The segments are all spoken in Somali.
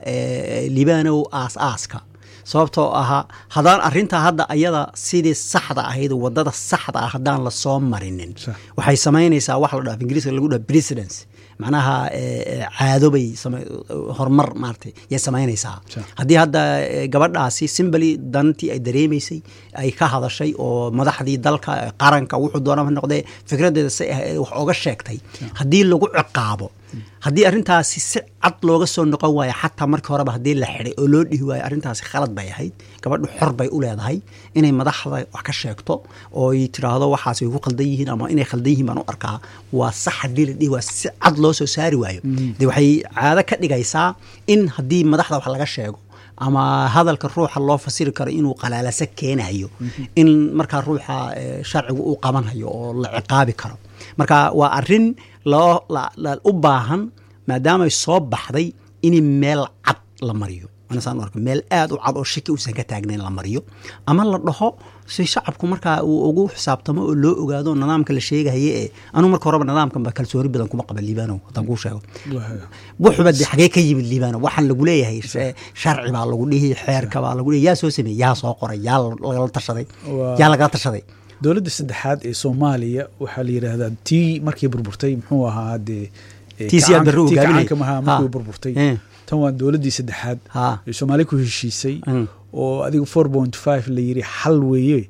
libanow aas aaska sababtoo ahaa haddaan arrintaa hadda ayada sidii saxda ahayd wadada saxda ah haddaan lasoo marinin waxay samaynaysaa wax la dhaha ingiriiska lagu dhaha precedence macnaha caado bay horumar maaratay yay samaynaysaa haddii hadda gabadhaasi simbali dantii ay dareemaysay ay ka hadashay oo madaxdii dalka qaranka wuxuu doonaa noqdee fikraddeeda si wax oga sheegtay haddii lagu ciqaabo haddii arrintaasi si cad looga soo noqon waayo xataa markii horeba haddii la xiday oo loo dhihi waayo arrintaasi khalad bay ahayd gabadhu xor bay u leedahay inay madaxda wax ka sheegto oo ay tiraahdo waxaas way ku khaldan yihiin ama inay khaldan yihiin baan u arkaa waa sax haddii la dhihi waayo si cad loo soo saari waayo dee waxay caado ka dhigaysaa in haddii madaxda wax laga sheego ama hadalka ruuxa loo fasiri karo inuu qalaalasa keenayo in markaa ruuxa sharcigu uu qabanhayo oo la ciqaabi karo marka waa arin loo u baahan maadaamay soo baxday in meel cad la mariyo meel aad u cad oo shaki uusan ka taagnayn la mariyo ama la dhaho si shacabku markaa uu ugu xisaabtamo oo loo ogaado nidaamka la sheegahaye ee anuu marka horeba nidaamkanba kalsooni badan kuma qaba liibano haddaan kuu sheego wuxuba de xagee ka yimid liibano waxaan lagu leeyahay sharci baa lagu dhihi xeerka baa lagu dhihi yaa soo sameeyey yaa soo qoray yaa lagala tashaday yaa lagala tashaday dowladda saddexaad ee soomaaliya waxaa la yidhaahdaa tii markii burburtay muxuu ahaa dee tiisiyaadbarre markii burburtay tan waa dowladdii saddexaad ee soomaaliya ku heshiisay oo adiga four point five la yidhi xal weeye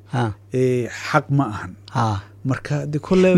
xaq ma ahan marka de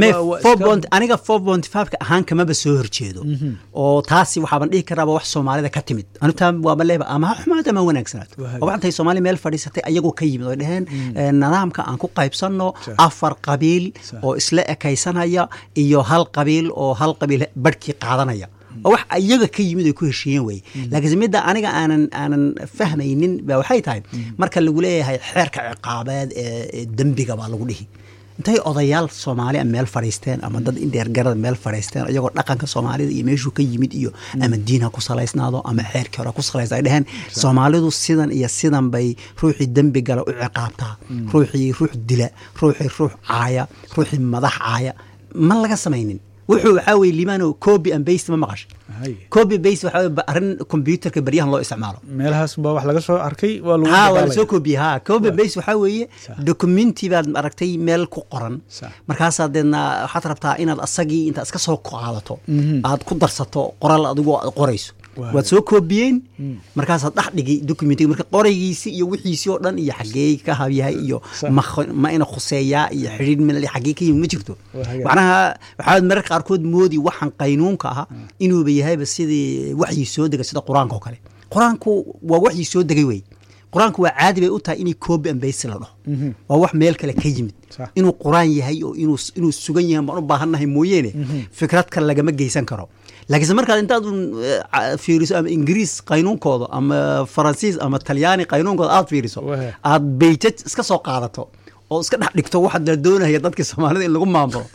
aniga four point fiveka ahaan kamaba soo horjeedo oo taasi waxaaban dhihi karaaba wax soomaalida ka timid anutaa waaba leeba ama ha xumaad ama wanaagsanaad oo waxantay soomaaliya meel fadhiisatay ayagoo ka yimid oo dheheen nidaamka aan ku qaybsanno afar qabiil oo isla ekaysanaya iyo hal qabiil oo hal qabiil barhkii qaadanaya oo wax iyaga ka yimid ay ku heshiiyeen weye laakiinse midda aniga aanan aanan fahmaynin ba waxay tahay marka lagu leeyahay xeerka ciqaabeed ee dembiga baa lagu dhihi intay odayaal soomaali a meel fadhiisteen ama dad indheergarada meel fadhiisteen iyagoo dhaqanka soomaalida iyo meeshuu ka yimid iyo ama diin ha ku salaysnaado ama xeerkii hore ku salaysna ay dheheen soomaalidu sidan iyo sidan bay ruuxii dembi gala u ciqaabtaa ruuxii ruux dila ruuxii ruux caaya ruuxii madax caaya ma laga samaynin wuxuu waxaa weye liibano copy and baste ma maqashay copy baste waxaa arrin computerka baryahan loo isticmaalo meelahaas baa wax laga soo arkay waa lagu ha waa lasoo copy ha copy baste waxaa weeye documenti baad aragtay meel ku qoran markaasaa deedna waxaad rabtaa inaad asagii intaad iska soo qaadato aad ku darsato qoral adigoo aad qorayso waad soo koobiyeen markaasaad dhex dhigay documentiga marka qoraygiisi iyo wixiisii oo dhan iyo xaggee ka habyahay iyo ma ina khuseeyaa iyo xidhiir mil xaggee ka yimid ma jirto macnaha waxaad mararka qaarkood moodi waxaan qaynuunka aha inuuba yahayba sidii waxyii soo degay sida qur-aanka oo kale qur-aanku waa waxyii soo degay wey qur-aanku waa caadi bay u tahay inay coobi ambaysi la dhaho waa wax meel kale ka yimid inuu qur-aan yahay oo inuu sugan yahay baan u baahannahay mooyeene fikrad kale lagama geysan karo laakiinse markaad intaad fiiriso ama ingiriis qaynuunkooda ama faransiis ama talyaani qaynuunkooda aad fiiriso aad beyjaj iska soo qaadato oo iska dhex dhigto waxaad la doonaya dadkii soomaalida in lagu maamulo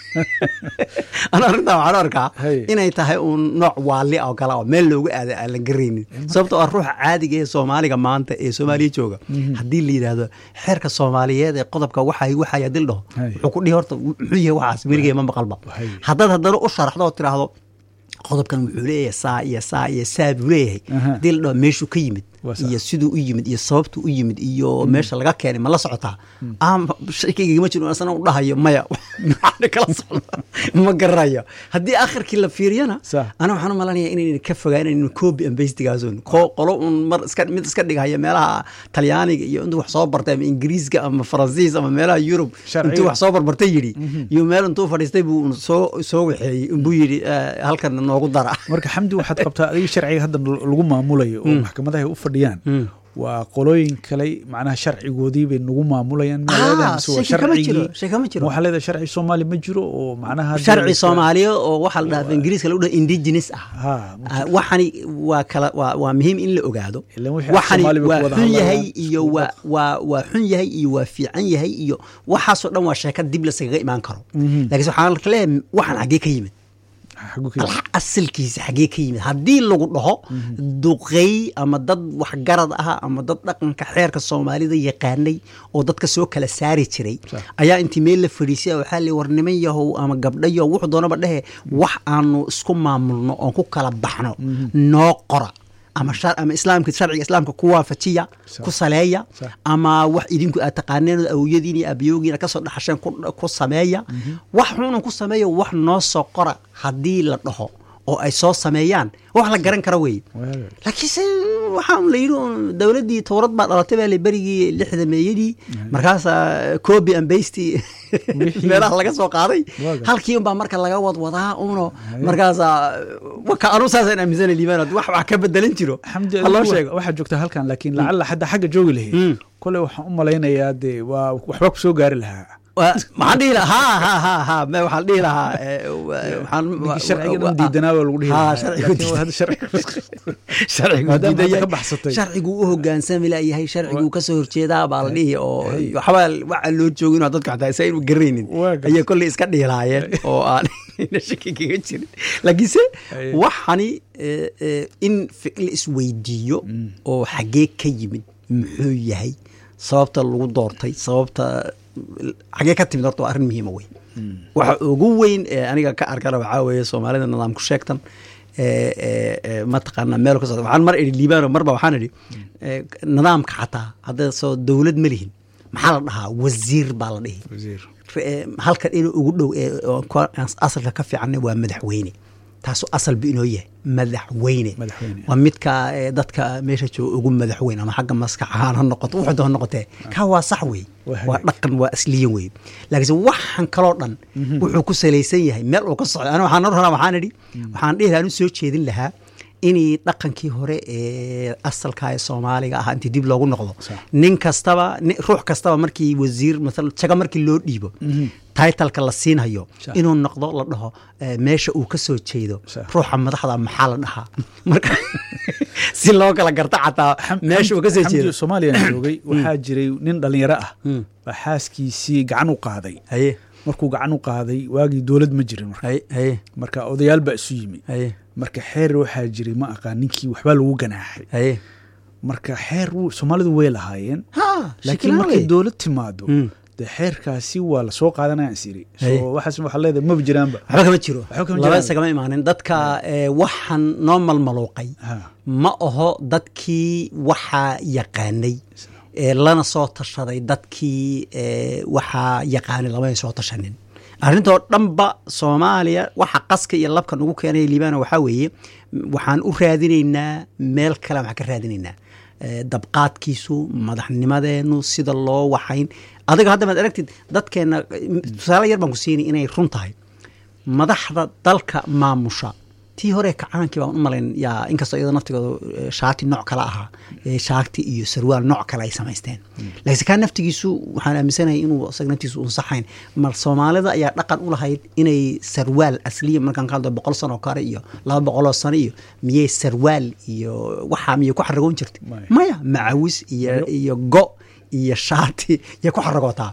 ana arrintaa waxaan arkaa inay tahay uun nooc waali oo kale oo meel loogu aada aan la garaynin sababtoo ah ruuxa caadiga ee soomaaliga maanta ee soomaaliya jooga haddii la yidhaahdo xeerka soomaaliyeed ee qodobka waxay waxay hadii la dhaho wuxuu ku dhihi horta muxuu yahay waxaas weligay ma maqalba haddaad haddana u sharaxdo oo tiraahdo qodobkan wuxuu leeyahay saa iyo saa iyo saa buu leeyahay haddii la dhaho meeshuu ka yimid iyo siduu u yimid iyo sababtuu u yimid iyo meesha laga keenay ma la socotaa shakiygama jiro asana u dhahayo maya kala socda ma garanayo haddii akhirkii la fiiriyana ana waxaan u malanaya inayna ka fogaanaynin copy and bastigaasun qolo un mar iska mid iska dhigahaya meelaha talyaaniga iyo intuu wax soo bartay ama ingiriiska ama faransiis ama meelaha yurub intuu wax soo barbartay yidhi iyo meel intuu fadhiistay buu soo soo waxeeyey buu yidhi halkan noogu dara marka xamdi waxaad qabtaa adiga sharciga hadda lagu maamulayo oo maxkamadaha u fadhiyaan waa qolooyin kale macnaha sharcigoodii bay nagu maamulayaan waxaa leedahay sharci soomaali ma jiro oo macnaha sharci soomaaliya oo waxaa la dhaha ingiriiska lagu dhaha indigenous ah waxani waa kala waa waa muhiim in la ogaado waxani waa xun yahay iyo waa waa waa xun yahay iyo waa fiican yahay iyo waxaasoo dhan waa sheeka dib laskaga imaan karo laakiinse waxaan leeyahay waxaan xaggee ka yimid asalkiisa xaggee ka yimid haddii lagu dhaho duqey ama dad waxgarad ah ama dad dhaqanka xeerka soomaalida yaqaanay oo dadka soo kala saari jiray ayaa intii meel la fadhiisay waxaa li war niman yahow ama gabdhayo wuxuu doonaba dhehe wax aanu isku maamulno oon ku kala baxno noo qora ama ama islaamka sharciga islaamka ku waafajiya ku saleeya ama wax idinku aad taqaaneen awowyadiin iyo aabiyoogiina kasoo dhaxasheen ku sameeya wax xunan ku sameeya wax noo soo qora haddii la dhaho oo ay soo sameeyaan wax la garan kara weeye laakiinse waxaa la yidhi dowladdii towrad baa dhalatay baa la berigii lixda meeyadii markaasaa copy and basty meelaha laga soo qaaday halkii unbaa marka laga wadwadaa uno markaasaa waka anu saasaan aaminsana liibaan wax wax ka bedelan jiro haloo sheego waxaad joogtaa halkan laakiin lacalla hadda xagga joogi lahayd koley waxaan u malaynayaa dee waa waxba ku soo gaari lahaa maxaan dhihi lahaa ha ha ha ha waxaan dhihi lahaa sharciga dhan diidanaa waa lagu dhihi sharcigu u hogaansami layahay sharcigu kasoo horjeedaa baa la dhihi oo waxbaa waxa loo joogin oo dadka xataa isayn u garanaynin ayay kolley iska dhihi lahaayeen oo aan shaki kaga jirin laakiinse waxani in la isweydiiyo oo xaggee ka yimid muxuu yahay sababta lagu doortay sababta xagee ka timid horta waa arrin muhiima wey waxa ugu weyn ee aniga ka arkana waxaa weeye soomaalida nidaamku sheegtan mataqaana meel ka socda waxaan mar idhi liibano marba waxaan idhi nidaamka xataa hadda soo dowlad ma lihin maxaa la dhahaa wasiir baa la dhihi halkan inuu ugu dhow asalka ka fiicanna waa madaxweyne taasu asalba inoo yahay madaxweyne waa midka dadka meesha jooga ugu madaxweyne ama xagga maskax ahaan ha noqoto wuxuu doon noqotee kaa waa sax wey waa dhaqan waa asliyan wey laakiinse waxan kaloo dhan wuxuu ku salaysan yahay meel uu ka socdo ani waxaan horaa waxaan idhi waxaan dhihi lahaa anu soo jeedin lahaa inay dhaqankii hore ee asalka ee soomaaliga ahaa intii dib loogu noqdo nin kastaba ruux kastaba markii wasiir maala jaga markii loo dhiibo taitalka la siinhayo inuu noqdo la dhaho meesha uu ka soo jeedo ruuxa madaxda maxaa la dhahaa marka si loo kala garta xataa meesha uu ka soo jeedo soomaaliyan joogay waxaa jiray nin dhalinyaro ah baa xaaskiisii gacan u qaaday markuu gacan u qaaday waagii dowlad ma jirin marka odayaal baa isu yimi marka xeer waxaa jiray ma aqaan ninkii waxbaa lagu ganaaxay marka xeer soomaalidu way lahaayeen laakiin markay dowlad timaado de xeerkaasi waa lasoo qaadanaya is yiri waxaas waxaa leedahay maba jiraanba waxba kama jiro laba isagama imaanin dadka waxaan noo malmaluuqay ma aho dadkii waxaa yaqaanay lana soo tashaday dadkii waxaa yaqaanay lamay soo tashanin arrintoo dhanba soomaaliya waxa qaska iyo labka nagu keenaya liibana waxaa weeye waxaan u raadinaynaa meel kale waxaan ka raadinaynaa dabqaadkiisu madaxnimadeenu sida loo waxayn adiga hadda maad aragtid dadkeenna tusaale yar baan ku siinay inay run tahay madaxda dalka maamusha tii hore kacaankii baan u malayn yaa inkastoo iyadoo naftigooda shaati nooc kale ahaa shaati iyo sarwaal nooc kale ay samaysteen laakiinse kaa naftigiisu waxaan aaminsanahay inuu isaga naftigiisu unsaxayn mar soomaalida ayaa dhaqan u lahayd inay sarwaal asliya markaan ka hadlo boqol sano kale iyo laba boqoloo sano iyo miyey sarwaal iyo waxaa miyay ku xaragoon jirtay maya macawis iyo iyo go iyo shaati yay ku xaragootaa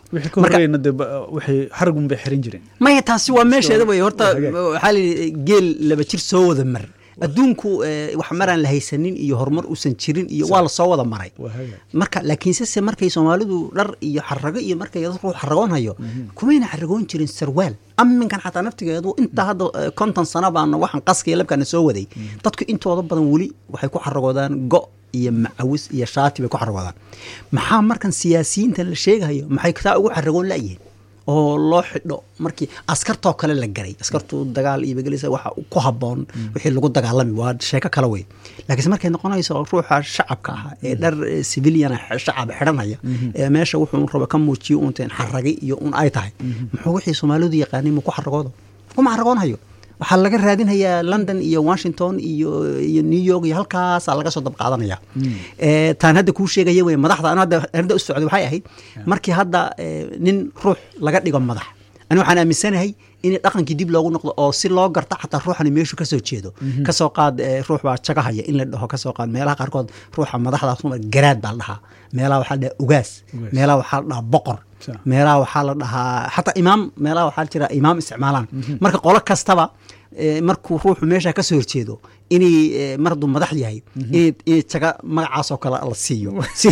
xaragun bay xiran jireen maya taasi waa meesheeda wey horta waxaa layidhi geel laba jir soo wada mar adduunku wax maraan la haysanin iyo horumar uusan jirin iyo waa lasoo wada maray marka laakiinse se markay soomaalidu dhar iyo xarago iyo markay dadku xaragoonhayo kumayna xaragoon jirin sarwaal aminkan xataa naftigeedu intaa hadda konton sano baana waxaan qaska iyo labkaana soo waday dadku intooda badan weli waxay ku xaragoodaan go' iyo macawis iyo shaati bay ku xaragoodaan maxaa markan siyaasiyiintan la sheegahayo maxay taa ugu xaragoon layihiin oo loo xidho markii askartoo kale la garay askartu dagaal iyo begelisa waxa ku haboon wixii lagu dagaalami waa sheeko kale wey laakiinse markay noqonayso ruuxa shacabka ah ee dhar civilian shacab xidhanaya ee meesha wuxuu raba ka muujiyo unteen xarage iyo un ay tahay muxuu wixii soomaalidu yaqaanay mu ku xaragoodo kuma xaragoonhayo waxaa laga raadinhayaa london iyo washington iyo iyo new york iyo halkaasaa laga soo dab qaadanaya taan hadda kuu sheegaya wey madaxda anu hadda arrinta u socday waxay ahayd markii hadda nin ruux laga dhigo madax ani waxaan aaminsanahay in dhaqankii dib loogu noqdo oo si loo garta xataa ruuxani meeshu kasoo jeedo kasoo qaad ruux baa jagahaya in la dhaho kasoo qaad meelaha qaarkood ruuxa madaxda garaad baa la dhahaa meelaha waxaa la dhahaa ugaas meelaha waxaa la dhahaa boqor meelaha waxaa la dhahaa xataa imaam meelaha waxaa jira imaam isticmaalaan marka qolo kastaba markuu ruuxu meesha kasoo horjeedo inay mar hadduu madax yahay inay jaga magacaasoo kale la siiyo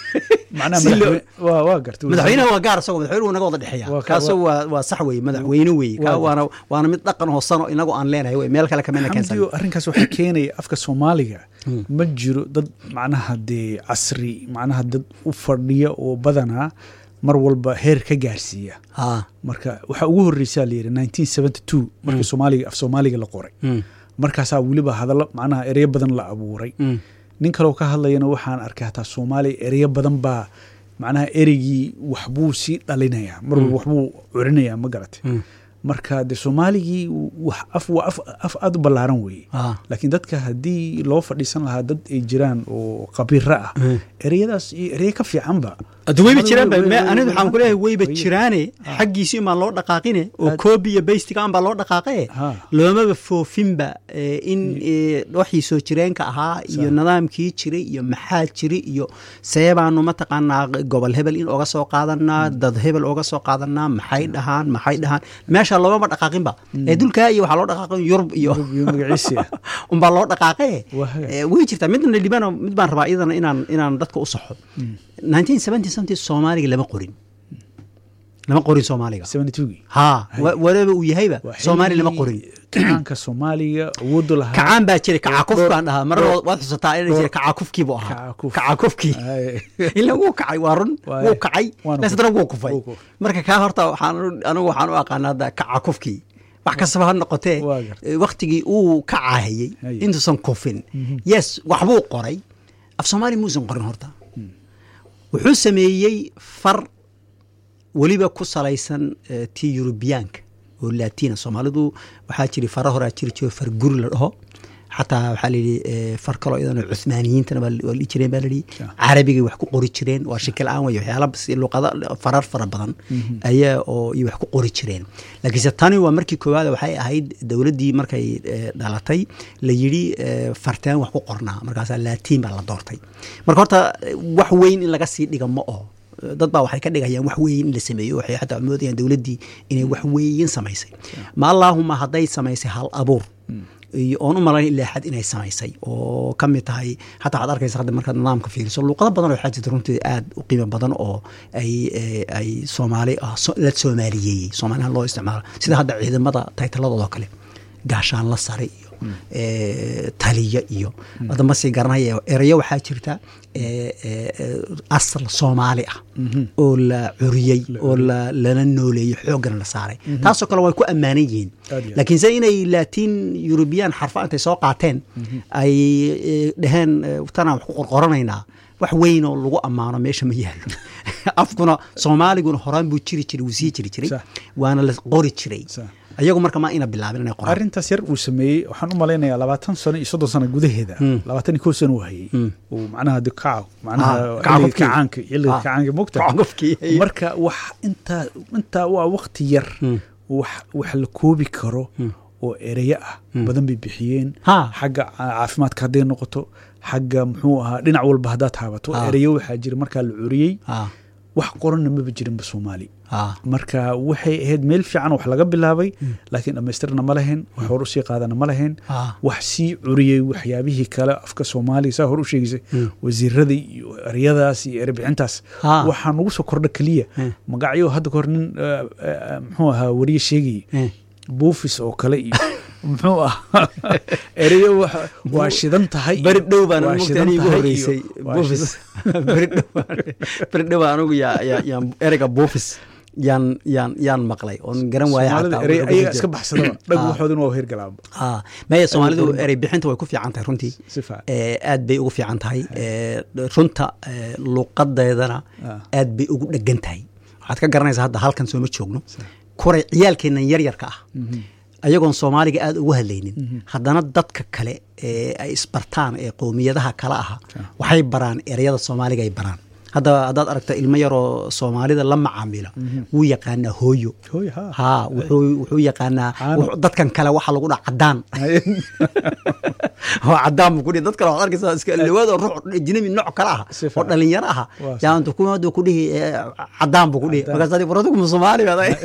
madaxweynaha waa gaar isagoo madaxweynuhu naga wada dhexeeya kaaso waa waa sax weeye madaxweyne weeye kaa waana waana mid dhaqan hoosano inagu aan leenahay wey meel kale kamena keensan arrinkaas waxaa keenaya afka soomaaliga ma jiro dad macnaha dee casri macnaha dad u fadhiya oo badanaa mar walba heer ka gaarsiiya marka waxaa ugu horreysaa la yidhi nineteen seventy two markii soomaaliga af soomaaliga la qoray markaasaa weliba hadallo macnaha ereyo badan la abuuray nin kaloo ka hadlayana waxaan arkay hataa soomaaliya ereyo badan baa macnaha ereygii waxbuu sii dhalinayaa mar walba waxbuu curinayaa ma garatay marka de soomaaligii wax af waa af af aada u ballaaran weeye laakiin dadka haddii loo fadhiisan lahaa dad ay jiraan oo khabiiro ah ereyadaas iyo ereye ka fiicanba hadda weyba jiraan aniga waxaan ku leeyahay weyba jiraane xaggiisi umaan loo dhaqaaqine oo koobi iyo baystigaan baa loo dhaqaaqe loomaba foofinba in waxii soo jireenka ahaa iyo nidaamkii jiray iyo maxaa jiri iyo seebaanu mataqaanaa gobol hebel in oga soo qaadanaa dad hebel oga soo qaadanaa maxay dhahaan maxay dhahaan meesha loomaba dhaqaaqinba ee dulkaa iyo waxaa loo dhaqaaqin yurub iyo unbaa loo dhaqaaqe way jirtaa midna dhibana mid baan rabaa iyadana inaan inaan dadka u saxo nineteen seventy something soomaaliga lama qorin lama qorin soomaaliga ha whatever uu yahayba soomaali lama qorin kacaanka soomaaliga awoodu lahaa kacaan baa jiray kacakuf baan dhahaa mar waad xusataa inay jiray kacakufkii buu ahaa kacakufkii ila wuu kacay waa run wuu kacay lesdana wuu kufay marka kaa horta waxaan anigu waxaan u aqaana hadda kacakufkii wax kastaba ha noqotee waktigii uu ka caahayey intuusan kufin yes waxbuu qoray af soomaali muusan qorin horta wuxuu sameeyey far weliba ku salaysan tii yurubiyaanka oo laatiina soomaalidu waxaa jiri fara horaa jiri jiro far guri la dhaho xataa waxaa layidhi far kaloo iyadana cuhmaaniyiintana waa dhihi jireen baa layidhi carabigay wax ku qori jireen waa shaki la-aan wey waxyaala luqada farar fara badan ayaa oo iyo wax ku qori jireen laakiinse tani waa markii koowaad waxay ahayd dowladdii markay dhalatay la yidhi farteen wax ku qornaa markaasaa laatiin baa la doortay marka horta wax weyn in laga sii dhiga ma oho dad baa waxay ka dhigayaan wax weyn in la sameeyo waxay xataa moodayaan dowladdii inay wax weyn samaysay ma allaahuma hadday samaysay hal abuur oon u malayn ilaa xad inay samaysay oo ka mid tahay xataa waxaad arkaysa hadda markaad nidaamka fiiriso luuqado badan oo waxaa jirta runtii aad u qiimo badan oo ay ay soomaali la soomaaliyeeyey soomaalihan loo isticmaalo sida hadda ciidamada taytaladoodo kale gaashaan la sare iyo taliya iyo hadda ma sii garanaya erayo waxaa jirta asal soomaali ah oo la curiyey oo lala nooleeyey xooggana la saaray taasoo kale way ku ammaanan yihiin laakiin se inay laatiin yurubiyaan xarfa intay soo qaateen ay dhaheen tanaan wax ku qorqoranaynaa wax weyn oo lagu ammaano meesha ma yaalo afkuna soomaaliguna horaan buu jiri jiray wuu sii jiri jiray waana la qori jiray ayagu marka ma ina bilaabin inay qoraan arrintaas yar uu sameeyey waxaan u malaynayaa labaatan sano iyo soddon sano gudaheeda labaatan iyo kow sano uu hayey uu macnaha de kaca macnaha kacaanka xilliga kacaanka mogta marka wax intaa intaa waa wakti yar wax wax la koobi karo oo ereyo ah badan bay bixiyeen xagga caafimaadka hadday noqoto xagga muxuu ahaa dhinac walba haddaad taabato ereyo waxaa jira markaa la curiyey wax qoranna maba jirinba soomaali marka waxay ahayd meel fiican wax laga bilaabay laakiin dhammaystirna ma lahayn wax hor usii qaadana ma lahayn wax sii curiyey waxyaabihii kale afka soomaaliya saa hor u sheegaysay wasiirada iyo eryadaas iyo erebixintaas waxaa nagu soo kordha keliya magacyo hadda kahor nin muxuu ahaa wariye sheegayay buufis oo kale iyo muxuu ah ereyo waa shidan tahay beri dhow baan mugtaan igu horeysay buufis beri dhow beri dhow anigu yaan ereyga buufis yaan yaan yaan maqlay oon garan waaya ayaga iska baxsadaba dhag waxoodin waa hergalaaba maya soomaalidu erey bixinta way ku fiican tahay runtii aad bay ugu fiican tahay runta luuqadeedana aad bay ugu dhegan tahay waxaad ka garanaysaa hadda halkan sooma joogno kuray ciyaalkeennan yaryarka ah ayagoon soomaaliga aada ugu hadlaynin haddana dadka kale ee ay isbartaan ee qowmiyadaha kale aha waxay baraan ereyada soomaaliga ay baraan hadda haddaad aragta ilmo yaroo soomaalida la macaamila wuu yaqaanaa hooyo ha wuxuu yaqaanaa dadkan kale waxa lagu dhaha cadaan oo cadaan buu kudhihi dad kale waxaad arkaysaa iska lawaad oo ruux ajnabi nooc kale ah oo dhalinyaro ah yaantu kumaadu ku dhihi cadaan buu ku dhihi markaas waradigu ma soomaali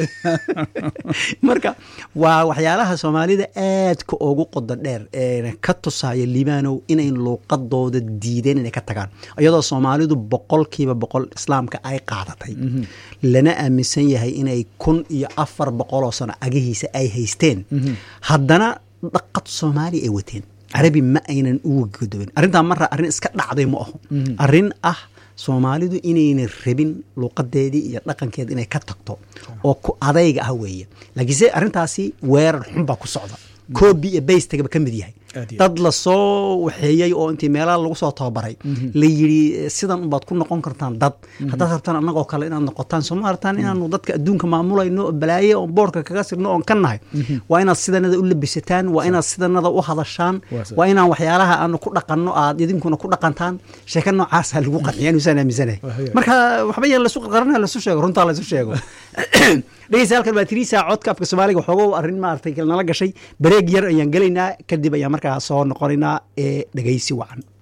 marka waa waxyaalaha soomaalida aadka ugu qoda dheer eena ka tusaya libaanow inay luuqadooda diideen inay ka tagaan iyadoo soomaalidu boqol boqolkiiba boqol islaamka ay qaadatay lana aaminsan yahay inay kun iyo afar boqoloo sano agihiisa ay haysteen haddana dhaqad soomaaliya ay wateen carabi ma aynan uga godobin arrintaa marra arrin iska dhacday ma aho arrin ah soomaalidu inaynan rabin luuqadeedii iyo dhaqankeeda inay ka tagto oo ku adayga ah weeye laakiinse arrintaasi weerar xun baa ku socda koobi iyo baystagaba ka mid yahay dad lasoo waxeeyey oo intii meelaha lagu soo tababaray la yidhi sidan unbaad ku noqon kartaan dad haddaad rabtaan annagoo kale inaad noqotaan soo ma artaan inaanu dadka adduunka maamulayno balaaye oon boorka kaga sirno oon ka nahay waa inaad sidanada u labisataan waa inaad sidanada u hadashaan waa inaan waxyaalaha aanu ku dhaqanno aad idinkuna ku dhaqantaan sheeko noocaasa lagu qanciya inusaan aaminsanahay marka waxba yaan lasu qarqarana lasu sheego runtaa lasu sheego dhegeysa halkan baa tiriisa codka afka soomaaliga waxoogo arrin maaragtay nala gashay bareeg yar ayaan gelaynaa kadib ayaan markaa soo noqonaynaa ee dhegeysi wacan